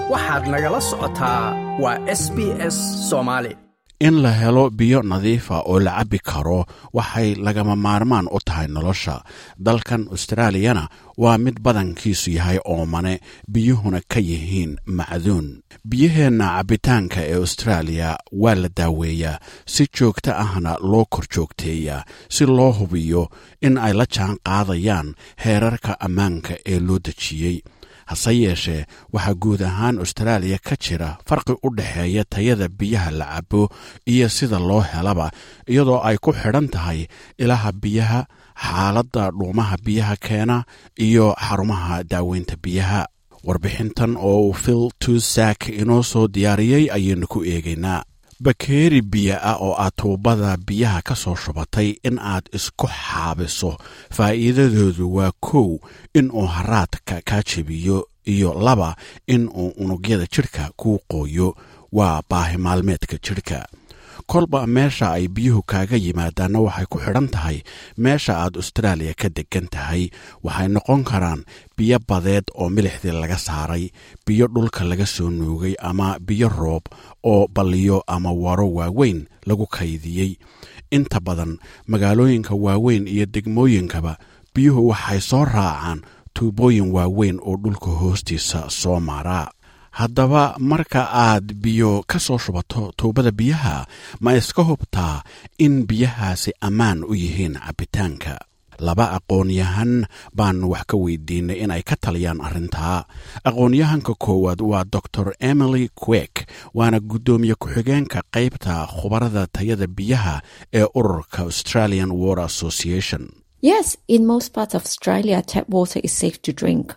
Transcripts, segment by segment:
waxaad nagala socotaa waa s b s soomaali in la helo biyo nadiifa oo la cabbi karo waxay lagama maarmaan u tahay nolosha dalkan austraaliyana waa mid badankiisu yahay oomane biyuhuna ka yihiin macduun biyaheenna cabbitaanka ee austraaliya waa la daaweeyaa si joogto ahna loo kor joogteeyaa si loo hubiyo in ay la jaan qaadayaan heerarka ammaanka ee loo dejiyey hase yeeshee waxaa guud ahaan austraaliya ka jira farqi u dhexeeya tayada biyaha la cabo iyo sida loo helaba iyadoo ay ku xidhan tahay ilaha biyaha xaaladda dhuumaha biyaha keena iyo xarumaha daaweynta biyaha warbixintan oo uu phil tusak inoo soo diyaariyey ayaynu ku eegaynaa bakeeri biyo ah oo aad tuubada biyaha ka soo shubatay in aad isku xaabiso faa'iidadoodu waa kow in uu haraadka kaa jebiyo iyo laba in uu unugyada jidhka kuu qooyo waa baahi maalmeedka jidhka kolba meesha ay biyuhu kaaga yimaadaanna waxay ku xidhan tahay meesha aad austraaliya ka degan tahay waxay noqon karaan biyo badeed oo milixdii laga saaray biyo dhulka laga soo nuugay ama biyo roob oo balliyo ama waro waaweyn lagu kaydiyey inta badan magaalooyinka waaweyn iyo degmooyinkaba biyuhu waxay soo raacaan tuubooyin waaweyn oo dhulka hoostiisa soo maraa haddaba marka aad biyo ka soo shubato tuubada biyaha ma iska hubtaa in biyahaasi ammaan u yihiin cabbitaanka laba aqoon-yahan baan wax ka weydiinay in ay ka taliyaan arrintaa aqoon-yahanka koowaad waa dor emily quek waana guddoomiye ku-xigeenka qaybta khubarada tayada biyaha ee ururka australian water association Yes, in most parts of Australia, tap water is safe to drink.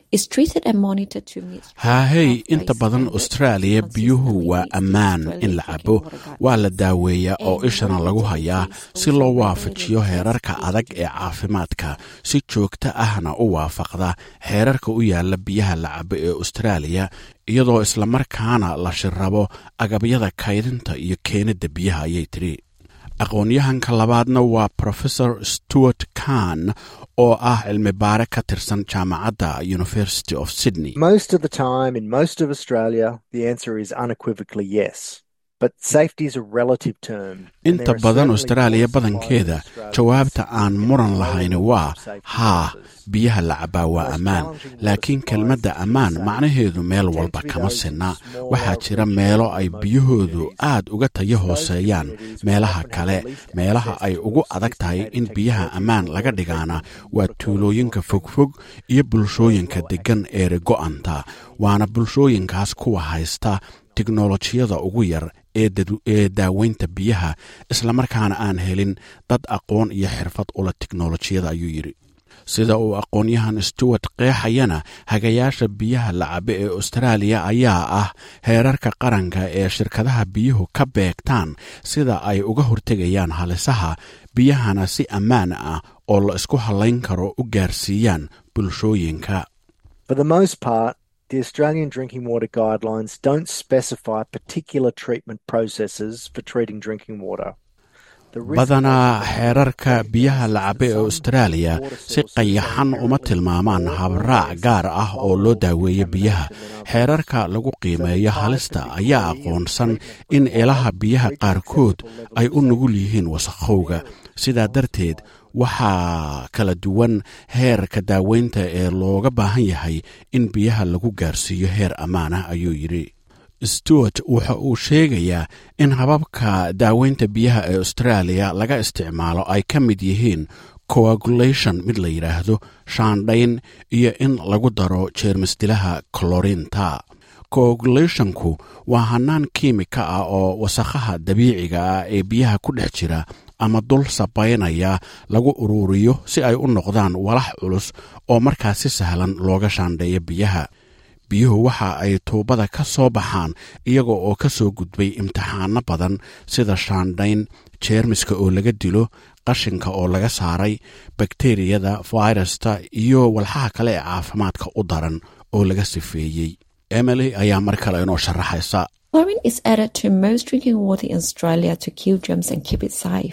haahey inta badan austraaliya biyuhu waa ammaan in la cabo waa la daaweeyaa oo ishana lagu hayaa si loo waafajiyo heerarka adag ee caafimaadka si joogto ahna u waafaqda xeerarka u yaalla biyaha la cabo ee austraaliya iyadoo islamarkaana la shirrabo agabyada kaydinta iyo keenidda biyaha ayay tidhi aqoon-yahanka labaadna waa professor stewart kahn oo ah cilmi baare ka tirsan jaamacadda university of sydney Most of the time, in most of Australia, the answer is unequivocally yes. But safety is a relative term. and inta there are badan certainly austraaliya water supplies in badankeeda Australia jawaabta that aan have muran low lahayni levels waa of safety haa standards. biyaha la cabaa waa ammaan laakiin kelmadda ammaan macnaheedu meel walba kama sinna waxaa jira meelo ay biyahoodu aad uga tayo hooseeyaan meelaha kale meelaha ay ugu adag tahay in biyaha ammaan laga dhigaana waa tuulooyinka fogfog iyo bulshooyinka deggan eere go'anta waana bulshooyinkaas kuwa haysta tiknolojiyada ugu yar ee dad- ee daaweynta biyaha islamarkaana aan helin dad aqoon iyo xirfad ula tiknolojiyada ayuu yidhi sida uu aqoon-yahan stewart qeexayana hagayaasha biyaha la cabe ee austraaliya ayaa ah heerarka qaranka ee shirkadaha biyuhu ka beegtaan sida ay uga hortegayaan halisaha biyahana si ammaan ah oo la isku hallayn karo u gaarsiiyaan bulshooyinka For the most part, the Australian drinking water guidelines don't specify particular treatment processes for treating drinking water. The risk badanaa of- xeerarka biyaha la cabe ee austraaliya si qayaxan uma tilmaamaan habraac gaar ah oo loo daaweeyo biyaha xeerarka lagu qiimeeyo halista ayaa aqoonsan in ilaha biyaha qaarkood ay u nugul yihiin wasakhowga sidaa darteed waxaa kala duwan heerka daaweynta ee looga baahan yahay in biyaha lagu gaarsiiyo heer ammaan ah ayuu yidhi stewart waxa uu sheegayaa in hababka daaweynta biyaha ee austraaliya laga isticmaalo ay ka mid yihiin coagulation mid la yidhaahdo shaandhayn iyo in lagu daro jeermisdilaha colorinta coagulationku waa hannaan kiimika ah oo wasakhaha dabiiciga ah ee biyaha ku dhex jira ama dul sabaynaya lagu ururiyo si ay u noqdaan walax culus oo markaas si sahlan looga shaandheeyo biyaha biyuhu waxa ay tuubada ka soo baxaan iyaga oo ka soo gudbay imtixaano badan sida shaandhayn jeermiska oo laga dilo qashinka oo laga saaray bakteriyada fayrusta iyo walxaha kale ee caafimaadka u daran oo laga sifeeyey emily ayaa mar kale inoo sharaxaysa Chlorine is added to most drinking water in Australia to kill germs and keep it safe.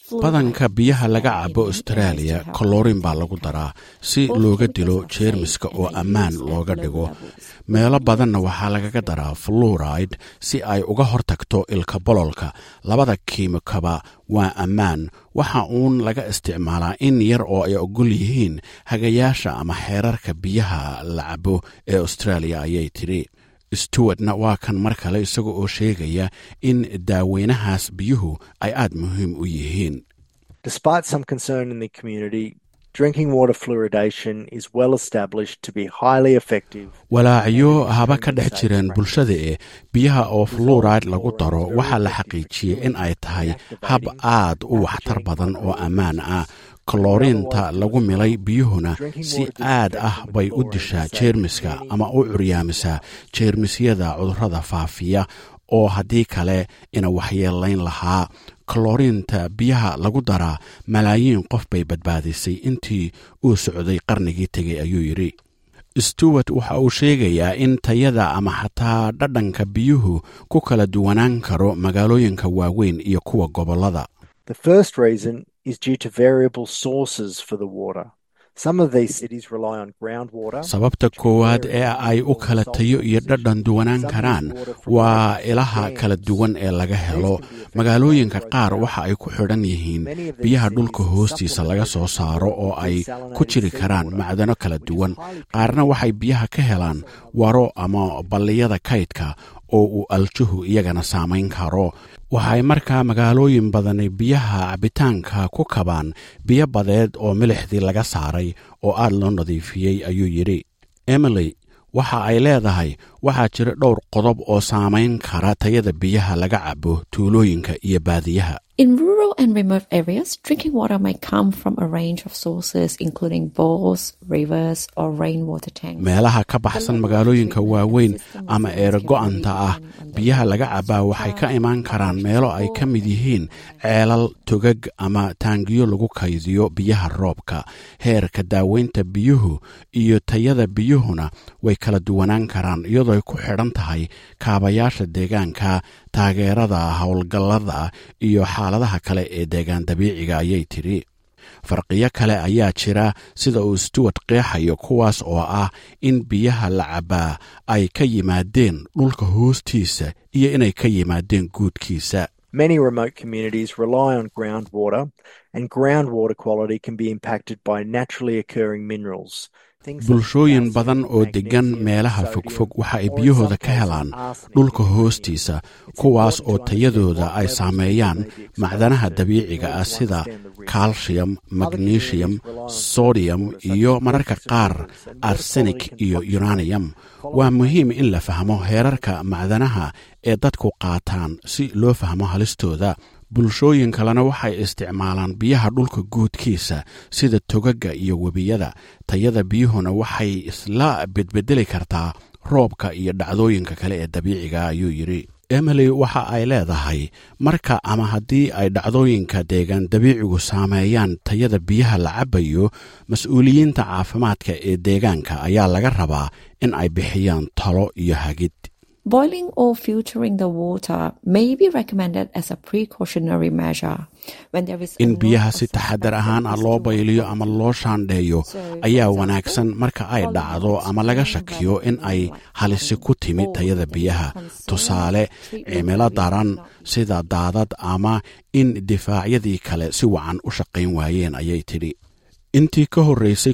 badanka biyaha laga cabo australia kolorin baa lagu daraa si looga dilo jeermiska oo ammaan looga dhigo meelo badanna waxaa lagaga daraa fluride si ay uga hortagto ilka bololka labada kiimikaba waa ammaan waxa uun laga isticmaalaa in yar oo ay ogol yihiin hagayaasha ama xeerarka biyaha la cabo ee australia ayay tidhi stewartna waa kan mar kale isaga oo sheegaya in daaweynahaas biyuhu ay aad muhiim u yihiin Despite some concern in the community, drinking water fluoridation is well established to be highly effective. walaacyo haba ka dhex jireen bulshada ee biyaha oo fluoride lagu daro waxaa la xaqiijiyey in ay tahay hab aad u waxtar badan oo ammaan ah kolooriinta lagu milay biyuhuna si aad ah bay u dishaa jeermiska ama u curyaamisaa jeermisyada cudurrada faafiya oo haddii kale ina waxyeelayn lahaa kolooriinta biyaha lagu daraa malaayiin qof bay badbaadisay intii uu socday qarnigii tegay ayuu yidhi stewart waxa uu sheegayaa in tayada ama xataa dhadhanka biyuhu ku kala duwanaan karo magaalooyinka waaweyn iyo kuwa gobollada The first reason is due to variable sources for the water. Some of these cities rely on groundwater. sababta koowaad ee ay u kala tayo iyo dhadhan duwanaan karaan waa ilaha kala duwan ee laga helo magaalooyinka qaar waxa ay ku xidhan yihiin biyaha dhulka hoostiisa laga soo saaro oo ay ku jiri karaan macdano kala duwan qaarna waxay biyaha ka helaan waro ama balliyada kaydka oo uu aljuhu iyagana saamayn karo waxay markaa magaalooyin badani biyaha cabitaanka ku kabaan biyo badeed oo milixdii laga saaray oo aad loo nadiifiyey ayuu yidhi emily waxa ay leedahay waxaa jira dhowr qodob oo saamayn kara tayada biyaha laga cabo tuulooyinka iyo baadiyaha In rural and remote areas, drinking water may come from a range of sources, including bores, rivers, or rainwater tanks. meelaha ka baxsan magaalooyinka waaweyn ama eerago-anta ah biyaha laga cabaa waxay ka imaan karaan meelo ay ka mid yihiin ceelal togag ama taangiyo lagu kaydiyo biyaha roobka heerka daaweynta biyuhu iyo tayada biyuhuna way kala duwanaan karaan iyadoo ay ku xidhan tahay kaabayaasha deegaanka taageerada howlgallada iyo xaaladaha kale ee deegaan dabiiciga ayay tidhi farqiyo kale ayaa jira sida uu stewart qeexayo kuwaas oo ah in biyaha la cabaa ay ka yimaadeen dhulka hoostiisa iyo inay ka yimaadeen guudkiisa Many remote communities rely on groundwater, and groundwater quality can be impacted by naturally occurring minerals. Things like bulshooyin calcium, badan oo deggan magnesium, meelaha sodium, fogfog waxa ay or in biyahooda some ka helaan cases arsenic dhulka and hoostiisa lithium. It's kuwaas important oo to tayadooda understand ay what saameeyaan levels they may be macdanaha exposed to dabiiciga in ah order to sida understand the risk. calcium magnesium communities rely on sodium water such iyo as mararka rivers and qaar rivers, and water arsenic quality can iyo fluctuate. uranium Following waa muhiim in la fahmo heerarka macdanaha ee dadku qaataan si loo fahmo halistooda bulshooyin kalena waxay isticmaalaan biyaha dhulka guudkiisa sida togaga iyo webiyada tayada biyuhuna waxay isla bedbedeli kartaa roobka iyo dhacdooyinka kale ee dabiiciga ayuu yidhi emily waxa ay leedahay marka ama haddii ay dhacdooyinka deegaan dabiicigu saameeyaan tayada biyaha la cabayo mas-uuliyiinta caafimaadka ee deegaanka ayaa laga rabaa in ay bixiyaan talo iyo hagid Boiling or filtering the water may be recommended as a precautionary measure when there is a in lot biyaha of si taxadar suspected ahaan ah loo history of bayliyo ama loo shaandheeyo So, for ayaa example, wanaagsan marka ay following dhacdo ama laga shakiyo in ay halisi ku timid tayada biyaha tusaale cimilo daran sida daadad ama in difaacyadii kale si wacan u shaqayn waayeen ayay tidhi intii ka horreysay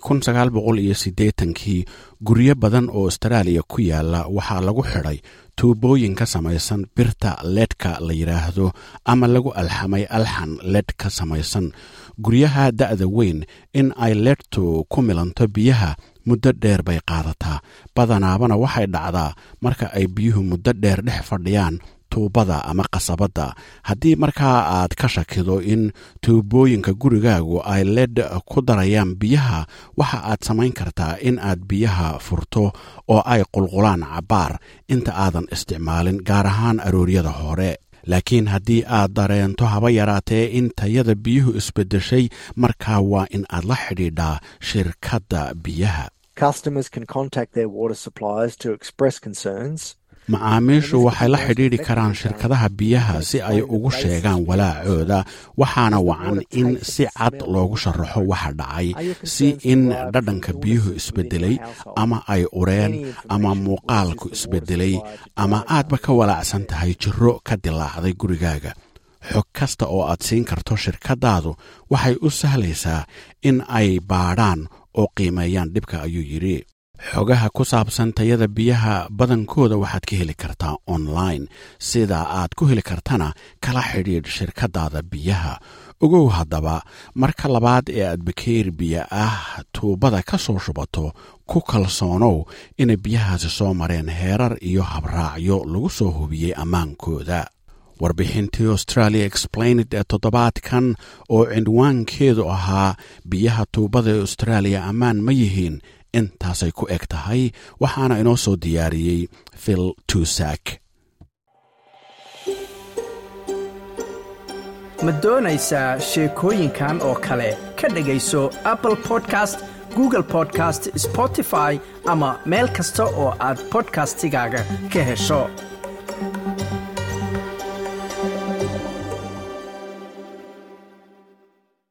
kii guryo badan oo astaraaliya ku yaala waxaa lagu xidhay tuubooyin ka samaysan birta ledhka la yidhaahdo ama lagu alxamay alxan ledh ka samaysan guryaha da'da weyn in ay ledhtu ku milanto biyaha muddo dheer bay qaadataa badanaabana waxay dhacdaa marka ay biyuhu muddo dheer dhex fadhiyaan tuubada ama qasabadda haddii markaa aad ka shakido in tuubooyinka gurigaagu ay ledh ku darayaan biyaha waxa aad samayn kartaa in aad biyaha furto oo ay qulqulaan cabbaar inta aadan isticmaalin gaar ahaan arooryada hore laakiin haddii aad dareento haba yaraatee in tayada biyuhu isbeddeshay markaa waa in aad la xidhiidhaa shirkadda biyaha Customers can contact their water suppliers to express concerns. macaamiishu waxay la xidhiidhi karaan shirkadaha biyaha si ay ugu sheegaan walaacooda waxaana wacan in si cad loogu sharaxo waxa dhacay si in dhadhanka biyuhu isbedelay ama ay ureen ama muuqaalku isbedelay ama aadba ka walaacsan tahay jiro ka dilaacday gurigaaga xog kasta oo aad siin karto shirkadaadu waxay u sahlaysaa in ay baadhaan oo qiimeeyaan dhibka ayuu yidhi xogaha ku saabsan tayada biyaha badankooda waxaad ka heli kartaa online sida aad ku heli kartana kala xidhiidh shirkadaada biyaha ogow haddaba marka labaad ee aad bakeeri biyo ah tuubada ka soo shubato ku kalsoonow inay biyahaasi soo mareen heerar iyo habraacyo lagu soo hubiyey ammaankooda warbixintii australia explained ee toddobaadkan oo cinwaankeedu ahaa biyaha tuubada ee austraaliya ammaan ma yihiin intaasay ku eg tahay waxaana inoo soo diyaariyey phil tusak ma doonaysaa sheekooyinkan oo kale ka dhegayso apple podcast google podcast spotify ama meel kasta oo aad bodkastigaaga ka hesho